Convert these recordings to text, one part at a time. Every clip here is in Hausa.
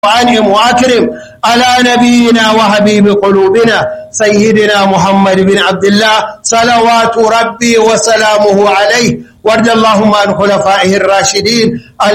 وأنعم وأكرم على نبينا وحبيب قلوبنا سيدنا محمد بن عبد الله صلوات ربي وسلامه عليه وارض اللهم عن خلفائه الراشدين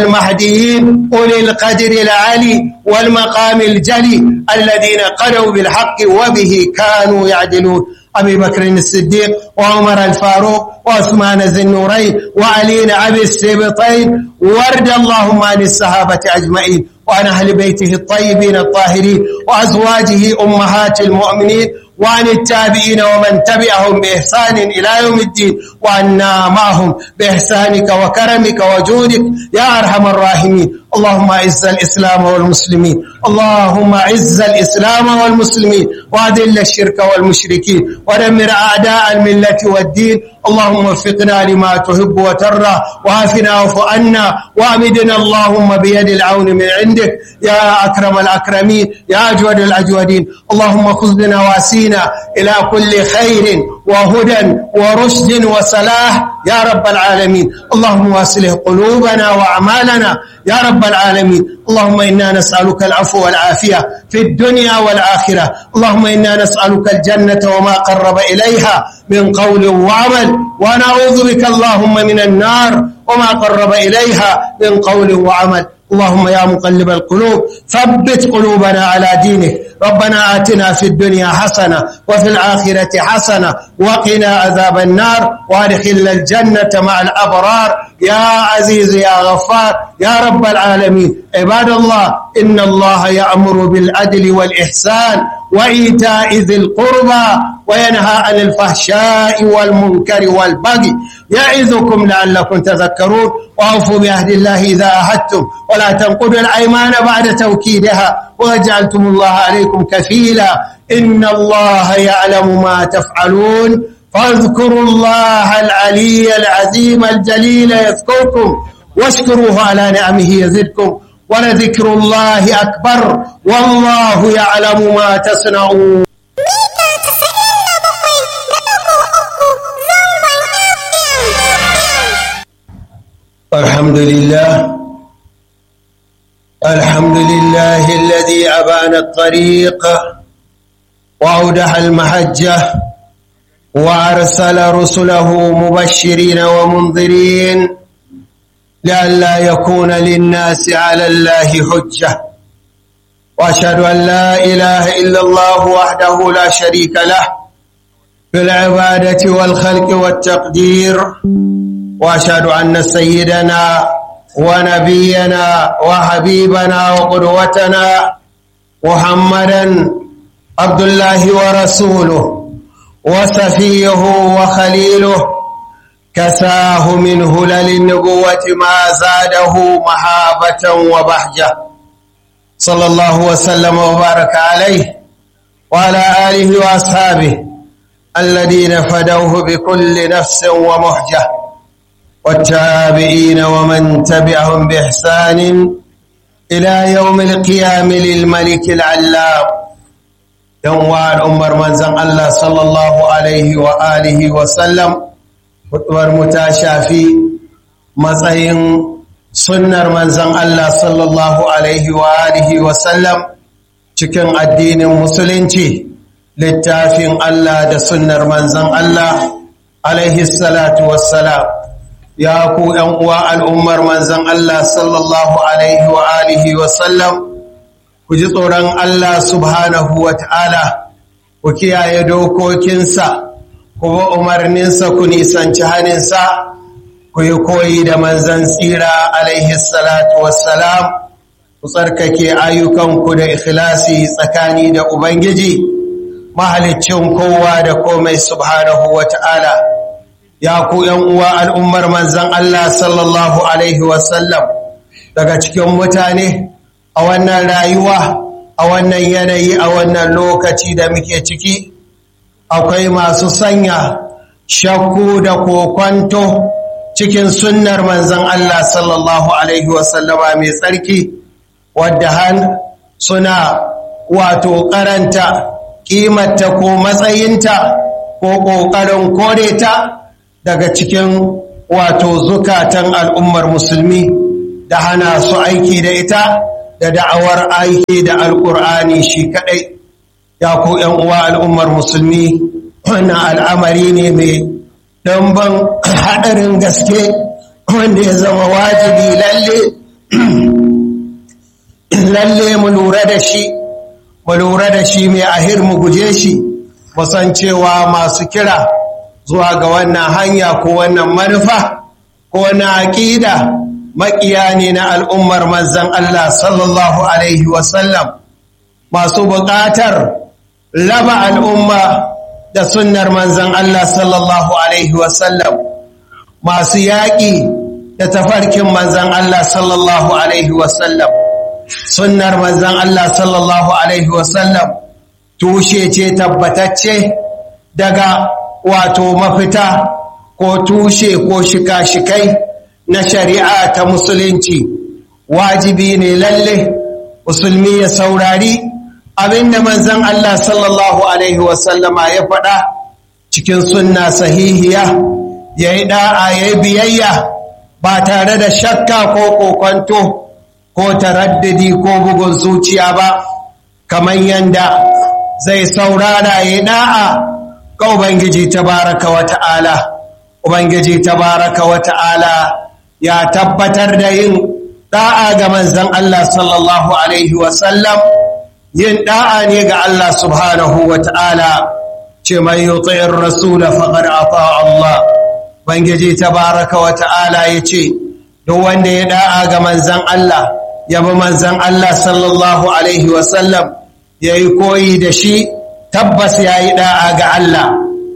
المهديين أولي القدر العالي والمقام الجلي الذين قدوا بالحق وبه كانوا يعدلون أبي بكر الصديق وعمر الفاروق وعثمان ذي النورين وعلي أبي السبطين وارض اللهم عن الصحابة أجمعين وعن أهل بيته الطيبين الطاهرين وأزواجه أمهات المؤمنين وعن التابعين ومن تبعهم بإحسان إلى يوم الدين وعنا معهم بإحسانك وكرمك وجودك يا أرحم الراحمين اللهم أعز الإسلام والمسلمين اللهم أعز الإسلام والمسلمين وأذل الشرك والمشركين ودمر أعداء الملة والدين اللهم وفقنا لما تحب وترى وعافنا واعف عنا وامدنا اللهم بيد العون من عندك يا أكرم الأكرمين يا أجود الأجودين اللهم خذ بنا واسينا إلى كل خير وهدى ورشد وصلاح يا رب العالمين اللهم واصله قلوبنا وأعمالنا يا رب العالمين اللهم إنا نسألك العفو والعافية في الدنيا والآخرة اللهم إنا نسألك الجنة وما قرب إليها من قول وعمل ونعوذ بك اللهم من النار وما قرب إليها من قول وعمل اللهم يا مقلب القلوب ثبت قلوبنا على دينك ربنا آتنا في الدنيا حسنة وفي الآخرة حسنة وقنا عذاب النار وادخلنا الجنة مع الأبرار يا عزيز يا غفار يا رب العالمين عباد الله إن الله يأمر بالعدل والإحسان وإيتاء ذي القربى وينهى عن الفحشاء والمنكر والبغي يعظكم لعلكم تذكرون وأوفوا بعهد الله إذا عهدتم ولا تنقضوا الأيمان بعد توكيدها وجعلتم الله عليكم كفيلا إن الله يعلم ما تفعلون فاذكروا الله العلي العظيم الجليل يذكركم واشكروه على نعمه يزدكم ولذكر الله أكبر والله يعلم ما تصنعون الحمد لله الحمد لله الذي أبان الطريق وأودح المحجة وأرسل رسله مبشرين ومنذرين لئلا يكون للناس على الله حجة وأشهد أن لا إله إلا الله وحده لا شريك له في العبادة والخلق والتقدير وأشهد أن سيدنا ونبينا وحبيبنا وقدوتنا محمدا عبد الله ورسوله وسفيه وخليله كساه من هلل النبوة ما زاده محابة وبهجة صلى الله وسلم وبارك عليه وعلى آله وأصحابه الذين فدوه بكل نفس ومحجة والتابعين ومن تبعهم بإحسان إلى يوم القيام للملك العلام يوم الأمر من زن الله صلى الله عليه وآله وسلم hudubar mu ta shafi matsayin sunnar manzan Allah sallallahu alaihi wa alihi wa sallam cikin addinin musulunci littafin Allah da sunnar manzan Allah alaihi salatu wassalam ya ku ‘yan uwa al'ummar manzan Allah sallallahu alaihi wa alihi wa sallam ku ji tsoron Allah subhanahu wa ta'ala ku kiyaye dokokinsa kuma umarninsa ku nisanci haninsa ku yi koyi da manzan tsira alaihi salatu wassalam ku tsarkake ayyukanku da ikhlasi tsakani da ubangiji mahalicin kowa da komai subhanahu wa ta'ala ya ku uwa al'ummar manzan Allah sallallahu alaihi wasallam daga cikin mutane a wannan rayuwa a wannan yanayi a wannan lokaci da muke ciki akwai masu sanya shakku da kokwanto cikin sunnar manzan Allah sallallahu Alaihi wasallama mai tsarki wadda han suna wato karanta kimanta ko matsayinta ko ƙoƙarin kore ta daga cikin wato zukatan al'ummar musulmi da hana su aiki da ita da da'awar aiki da alƙur'ani shi kaɗai ya ku uwa al'ummar musulmi wannan al'amari ne mai ɗanban haɗarin gaske wanda ya zama wajibi lalle lalle mu lura da shi mu lura da shi mai ahir mu guje shi musan cewa masu kira zuwa ga wannan hanya ko wannan manufa ko na aƙida maƙiya ne na al'ummar manzan Allah sallallahu Alaihi wasallam masu buƙatar raba al'umma da sunnar manzan Allah sallallahu Alaihi wasallam masu yaƙi da tafarkin manzan Allah sallallahu Alaihi wasallam sunnar manzan Allah sallallahu Alaihi wasallam tushe ce tabbatacce daga wato mafita ko tushe ko shika-shikai na shari'a ta musulunci wajibi ne lalle musulmi ya saurari abinda manzan Allah sallallahu Alaihi wasallama ya faɗa cikin sunna sahihiya ya yi ɗa'a ya yi biyayya ba tare da shakka ko kokonto ko taraddadi ko bugun zuciya ba kamar yanda zai saurara ya ɗa'a ga Ubangiji tabaraka wa ta'ala Ubangiji tabaraka wa ta'ala ya tabbatar da yin ɗa'a ga manzan Allah sallallahu Alaihi wasallam yin ɗa'a ne ga Allah subhanahu wa ta'ala ce mai yi tsayin rasula faƙar afa Allah Ubangiji tabaraka wa ta'ala ya ce duk wanda ya ɗa'a ga manzan Allah ya bi manzan Allah sallallahu Alaihi wasallam ya yi koyi da shi tabbas ya yi ɗa'a ga Allah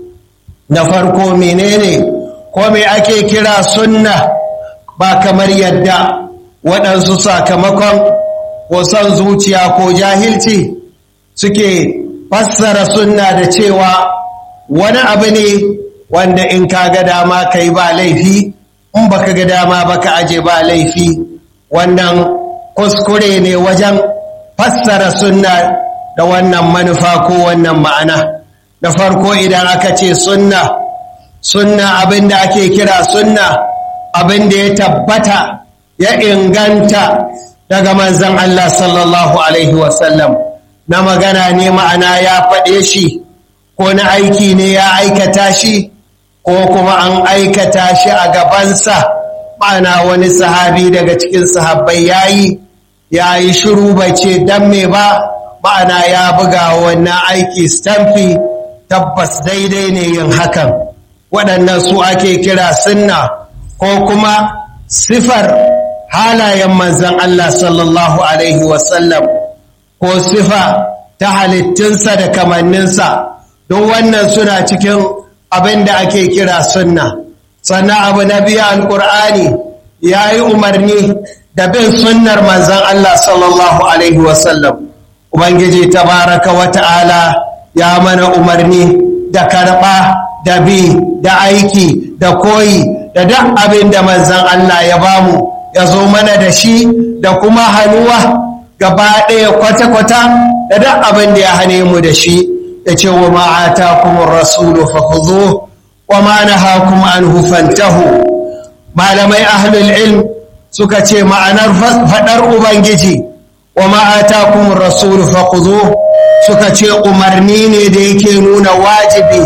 na farko menene ko me ake kira sunna ba kamar yadda waɗansu sakamakon ko son zuciya ko jahilci suke fassara sunna da cewa wani abu ne wanda in ka ga dama kai ba laifi in baka ga dama baka aje ba laifi wannan kuskure ne wajen fassara sunna da wannan manufa ko wannan ma'ana da farko idan aka ce sunna sunna abinda ake kira sunna abinda ya tabbata ya inganta daga manzan Allah sallallahu Alaihi wasallam na magana ne ma'ana ya faɗe shi ko na aiki ne ya aikata shi ko kuma an aikata shi a gabansa ma'ana wani sahabi daga cikin sahabbai ya yi ya yi shiru bai ce don me ba ma'ana ya buga wannan aiki stamfi tabbas daidai ne yin hakan waɗannan su ake kira sunna ko kuma sifar halayen manzan Allah sallallahu Alaihi wasallam ko sifa ta halittunsa da kamanninsa don wannan suna cikin abin da ake kira sunna sannan abu na biya alƙur'ani ya yi umarni da bin sunnar manzan Allah sallallahu Alaihi wasallam Ubangiji tabaraka wa ta'ala ya mana umarni da karɓa da bi da aiki da koyi da duk abin da manzan Allah ya bamu ya zo mana da shi da kuma hannuwa gaba ɗaya kwata-kwata da duk abin da ya hane mu da shi ya ce wa ma'ata kuma rasulu fahuzo wa ma na hakuma an hufantahu malamai ahlul ilm suka ce ma'anar faɗar ubangiji wa ma'ata kuma rasulu fahuzo suka ce umarni ne da yake nuna wajibi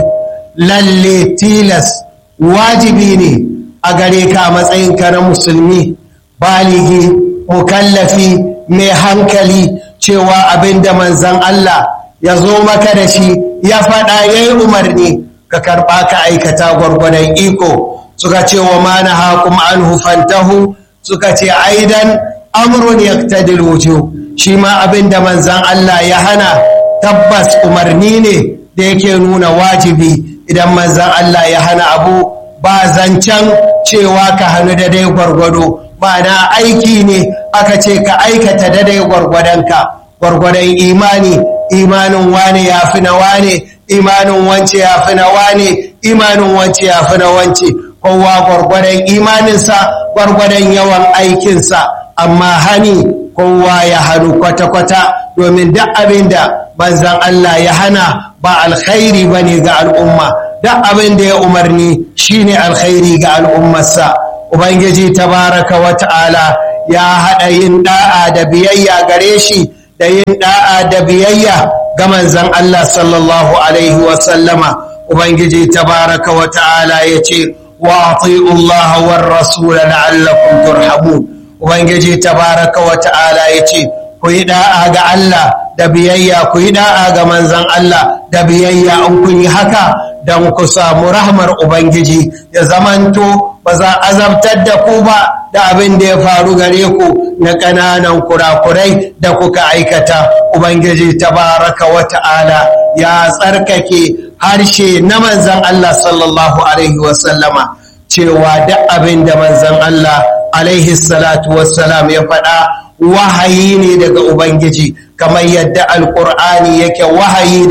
lalle tilas wajibi ne a gare ka matsayinka na musulmi baligi mukallafi mai hankali cewa abinda manzan Allah ya zo maka da shi ya faɗa ya yi umarni ka karɓa ka aikata gwargwadon iko suka ce wa mana hakum an hufantahu suka ce aidan amrun yaktadil wujo shi ma abinda manzan Allah ya hana tabbas umarni ne da yake nuna wajibi idan manzan Allah ya hana abu ba zancen cewa ka hannu da dai gwargwado ma'ana aiki ne aka ce ka aikata da dai gwargwadonka gwargwadon imani imanin wane ya fi na wane imanin wance ya fi na wane imanin wance ya fi na wance kowa gwargwadon imaninsa gwargwadon yawan aikinsa amma hani kowa ya hannu kwata-kwata domin duk abin da manzan Allah ya hana ba alkhairi ba ne ga al'umma duk abin da ya umarni shi ne alkhairi ga al'ummarsa ubangiji tabaraka wa ta'ala ya haɗa yin da'a da biyayya gare shi da yin da'a da biyayya ga manzon Allah sallallahu alaihi wa sallama ubangiji tabaraka wa ta'ala yace wa ati'u Allah war rasul la'allakum turhamun ubangiji tabaraka wa ta'ala yace ku yi da'a ga Allah da biyayya ku yi da'a ga manzon Allah da biyayya in kun yi haka don ku samu rahmar ubangiji ya zamanto ba za azabtar da ku ba da abin da ya faru gare ku na ƙananan kurakurai da kuka aikata ubangiji tabaraka wa ta'ala ya tsarkake harshe na manzan Allah sallallahu alaihi wasallama cewa duk abin da manzan Allah alaihi salatu wassalam ya faɗa wahayi ne daga ubangiji kamar yadda alkur'ani yake wahayi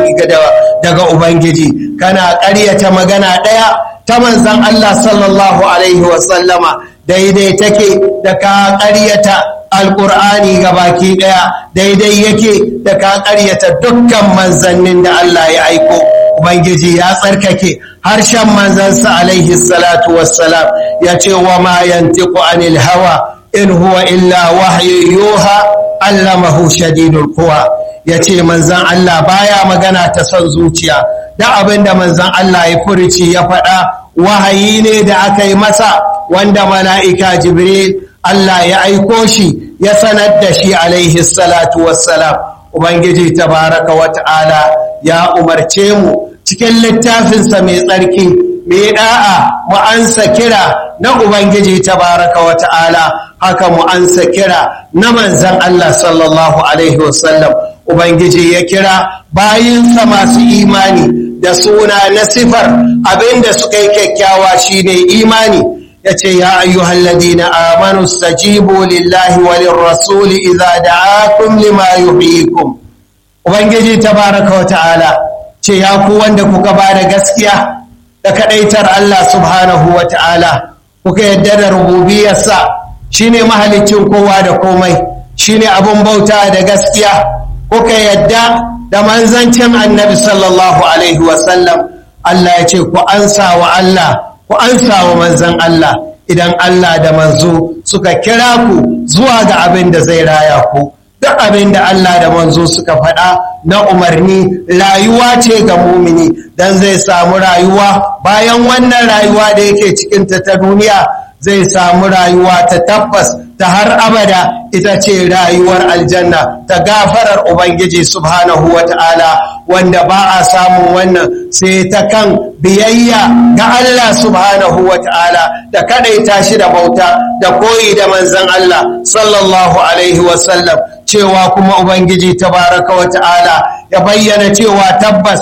daga ubangiji kana ƙaryata magana ɗaya ta manzan Allah sallallahu alaihi wasallama daidai take da ka ƙaryata alƙur'ani ga baki ɗaya daidai yake da ka ƙaryata dukkan manzannin da Allah ya aiko ubangiji ya tsarkake harshen manzansa alaihi salatu wassalam ya ce wa ma yantiqu anil hawa in huwa illa wahyu yuha allamahu shadidul quwa ya ce manzan Allah baya magana ta son zuciya da abinda manzan Allah ya furici ya faɗa wahayi ne da aka yi masa wanda mala'ika jibril Allah ya aiko shi ya sanar da shi alaihi salatu wassalam ubangiji tabaraka wa ta'ala ya umarce mu cikin littafinsa mai tsarki mai da'a mu ansa kira na ubangiji tabaraka wa ta'ala haka mu ansa kira na manzan Allah sallallahu alaihi wasallam ubangiji ya kira bayinsa masu imani da suna na sifar abinda suka yi kyakkyawa shine imani yace ya ayyuhal ladina amanu stajibu lillahi walin rasuli idza da'akum lima yuhyikum ubangiji tabaraka wa ta'ala ce ya ku wanda kuka ba da gaskiya da kadaitar Allah subhanahu wa ta'ala kuka yadda da rububiyarsa shine mahalicin kowa da komai shine abun bauta da gaskiya kuka yadda da manzancin annabi sallallahu alaihi wasallam Allah ya ce ku ansa wa Allah ku ansa wa manzan Allah idan Allah da manzo suka kira ku zuwa ga abin da zai raya ku duk abin da Allah da manzo suka faɗa na umarni rayuwa ce ga mumini don zai samu rayuwa bayan wannan rayuwa da yake cikinta ta duniya zai samu rayuwa ta tabbas ta har abada ita ce rayuwar aljanna ta gafarar ubangiji subhanahu wa ta'ala wanda ba a samun wannan sai ta kan biyayya ga Allah subhanahu wa ta'ala da kadaita shi da bauta da koyi da manzan Allah sallallahu alaihi wasallam cewa kuma ubangiji tabaraka wa ta'ala ya bayyana cewa tabbas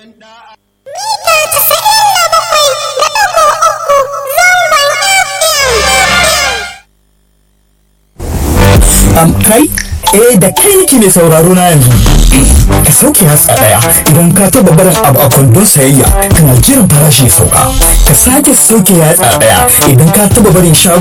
am kai eh da kai nake mai sauraro na yanzu ka sauke hatsa daya idan ka taba barin abu a kwandon sayayya kana jiran farashi ya sauka ka sake sauke yatsa daya idan ka taba barin shago